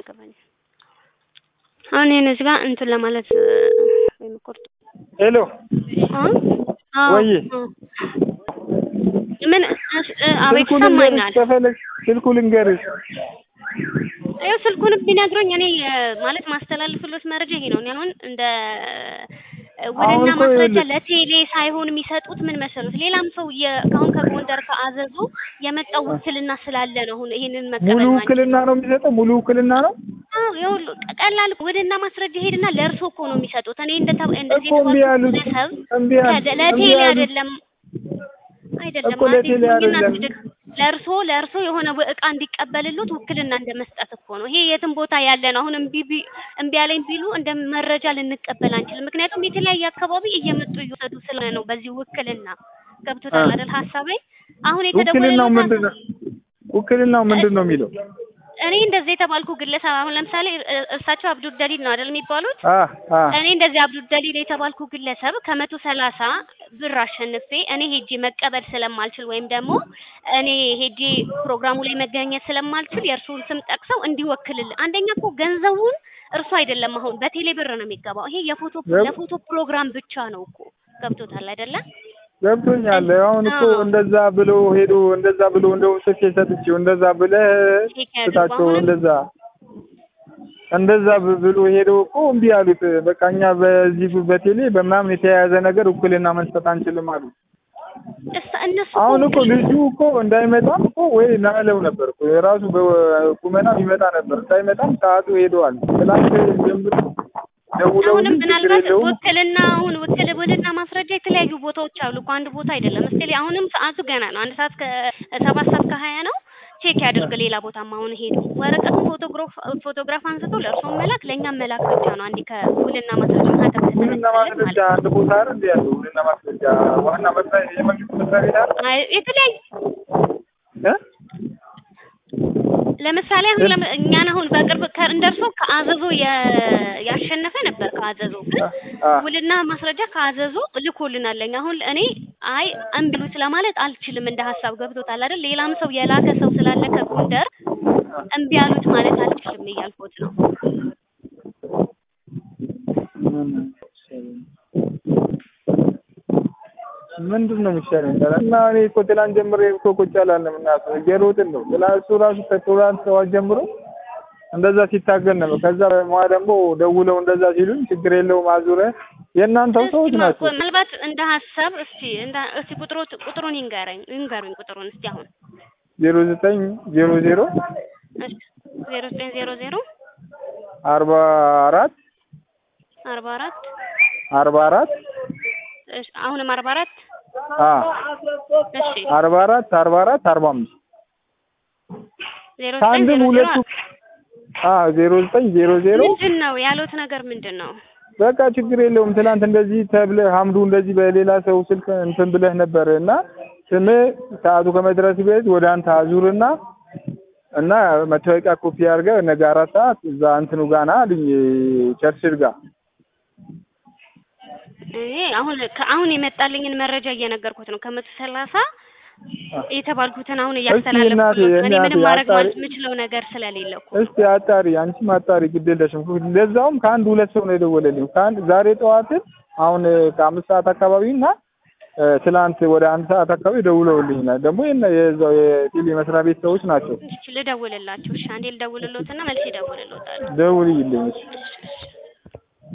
አያገባኝም። አሁን ይሄን እዚህ ጋር እንትን ለማለት ወይም ቁርጥ ሄሎ አዎ ወይ ምን አቤት ስልኩ ልንገርሽ ይሰማኛል። ከፈለግሽ ስልኩ ልንገርሽ ይኸው ስልኩን ቢነግሩኝ እኔ ማለት ማስተላልፍሎት መረጃ ይሄ ነው። እኔ አሁን እንደ ውልና አሁን እኮ ማስረጃ ይኸውልሽ ለቴሌ ሳይሆን የሚሰጡት ምን መሰሉት፣ ሌላም ሰው የ- ከአሁን ከጎንደር ከአዘዞ የመጣው ውክልና ስላለ ነው። አሁን ይሄንን ሙሉ መቀበል ማንችል ውክልና ነው የሚሰጠው ሙሉ ውክልና ነው ይሁሉ ቀላል ውልና ማስረጃ ሄድና ለእርሶ እኮ ነው የሚሰጡት። እኔ እንደ እንደዚህ እኮ እምቢ የተባልኩት ያሉት ግለሰብ እምቢ ያሉት ከደ- እምቢ ለቴሌ ያሉት አይደለም አይደለም እኮ ለቴሌ አዲስ አይደለም ለእርሶ ለእርሶ የሆነ እቃ እንዲቀበልሉት ውክልና እንደ መስጠት እኮ ነው። ይሄ የትም ቦታ ያለ ነው። አሁን እምቢ ቢ- እምቢ አለኝ ቢሉ እንደ መረጃ ልንቀበል አንችልም። ምክንያቱም የተለያየ አካባቢ እየመጡ እየወሰዱ ስለሆነ ነው። በዚህ ውክልና ገብቶታል አ አይደል ሀሳቤ? አሁን ውክልናው የተደወለልዎት ምንድን ነው ውክልናው ምንድን ነው የሚለው እኔ እንደዚህ የተባልኩ ግለሰብ አሁን ለምሳሌ እ- እሳቸው አብዱል ደሊል ነው አይደል የሚባሉት? አ አ እኔ እንደዚህ አብዱል ደሊል የተባልኩ ግለሰብ ከመቶ ሰላሳ ብር አሸንፌ እኔ ሄጄ መቀበል ስለማልችል ወይም ደግሞ እኔ ሄጄ ፕሮግራሙ ላይ መገኘት ስለማልችል የእርሱን ስም ጠቅሰው እንዲወክልል አንደኛ እኮ ገንዘቡን እርሱ አይደለም አሁን በቴሌ ብር ነው የሚገባው። ይሄ የፎቶ ገብ- ለፎቶ ፕሮግራም ብቻ ነው እኮ ገብቶታል አይደለም? ገብቶኛል አሁን እኮ አዎ እንደዛ ብሎ ሄዶ እንደዛ ብሎ እንደው ስልክ ሰጥቼው እንደዛ ብለህ ቼክ ያድርጉ። ስጣቸው አሁንም እንደዛ እንደዛ ብ- ብሎ ሄዶ እኮ እምቢ አሉት። በቃ እኛ በዚህ በቴሌ በምናምን የተያያዘ ነገር ውክልና መስጠት አንችልም አሉ። እስ- እነሱ እኮ አሁን እኮ ውክል ልጁ እኮ እንዳይመጣም እኮ ወይ ናለው ነበር እኮ የራሱ በቁመናም ይመጣ ነበር። እንዳይመጣም ሰዓቱ ሄደዋል። ትናንት ጀምሮ አሁንም ደውለውልኝ ችግር ምናልባት የለውም ውክልና አሁን ውክል ውልና ማስረጃ የተለያዩ ቦታዎች አሉ እኮ አንድ ቦታ አይደለም። እስቲ አሁንም ሰዓቱ ገና ነው። አንድ ሰዓት ከሰባት ሰዓት ከሀያ ነው። ቼክ ያድርግ። ሌላ ቦታም አሁን ሄዱ ወረቀቱን ፎቶግራፍ ፎቶግራፍ አንስቶ ለእርሶም መላክ ለእኛም መላክ ብቻ ነው። አንዴ ከውልና ማስረጃ ማህተም ውልና ከተመሰለን ማስረጃ ማለት ነው። አንድ ቦታ አይደል እንዴ ያለው? ውልና ማስረጃ ዋና መስሪያ የመንግስት መስሪያ ቤት አይደል? አይ የተለያዩ እ? ለምሳሌ አሁን ለም- እኛን አሁን በቅርብ ከ- እንደርሶ ከአዘዞ የ- ያሸነፈ ነበር። ከአዘዞ ግን አ ውልና ማስረጃ ከአዘዞ ልኮልናል። ለኛ አሁን እኔ አይ እምቢሉት ለማለት አልችልም። እንደ ሀሳብ ገብቶታል አይደል? ሌላም ሰው የላከ ሰው ስላለ ከጎንደር እምቢ ያሉት ማለት አልችልም እያልኩት ነው። ምንድን ነው የሚሻለኝ? እና እኔ እኮ ትናንት ጀምሬ እኮ ቁጭ አላለም እና እየሮጥን ነው። ትናንት እሱ ራሱ ከትናንት ጠዋት ጀምሮ እንደዛ ሲታገል ነበር። ከዛ በኋላ ደግሞ ደውለው እንደዛ ሲሉኝ ችግር የለውም አዙረ የእናንተው እስቲ ሰዎች ማ- ናቸው። ምናልባት እንደ ሀሳብ እስቲ እንደ እስቲ ቁጥሩ ቁጥሩን ይንገረኝ ይንገሩኝ ቁጥሩን እስቲ አሁን ዜሮ ዘጠኝ ዜሮ ዜሮ እሺ ዜሮ ዘጠኝ ዜሮ ዜሮ አርባ አራት አርባ አራት አርባ አራት እሺ አሁንም አርባ አራት አ እሺ አርባ አራት አርባ አራት አርባ አምስት ዜሮ ዘጠኝ ከአንድም ዜሮ ዜሮ ሁለቱ አ ዜሮ ዘጠኝ ዜሮ ዜሮ ምንድን ነው ያሉት ነገር ምንድን ነው? በቃ ችግር የለውም። ትናንት እንደዚህ ተብለህ ሀምዱ እንደዚህ በሌላ ሰው ስልክ እንትን ብለህ ነበር እና ስምህ ሰዓቱ ከመድረስ በፊት ወደ አንተ አዙርና እና መታወቂያ ኮፒ አድርገህ ነገ አራት ሰዓት እዛ እንትኑ ጋና አሉኝ ቸርችል ጋር እኔ አሁን አሁን የመጣልኝን መረጃ እየነገርኩት ነው። ከመቶ ሰላሳ የተባልኩትን አሁን እናቴ፣ እያስተላለፍኩት ነው። እኔ እናቴ ምንም ማድረግ አጣሪ- የምችለው ነገር ስለሌለ እኮ እስቲ አጣሪ፣ አንቺም አጣሪ፣ ግድ የለሽም። ለዛውም ከአንድ ሁለት ሰው ነው የደወለልኝ። ከአንድ ዛሬ ጠዋትን አሁን ከአምስት ሰዓት አካባቢ እና እ፣ ትላንት ወደ አንድ ሰዓት አካባቢ ደውለውልኛል። ደግሞ የነ የዛው የቴሌ መስሪያ ቤት ሰዎች ናቸው። እሺ ልደውልላቸው። እሺ አንዴ ልደውልሎትና መልስ ይደውልሎታል። ደውልልኝ እሺ። እሺ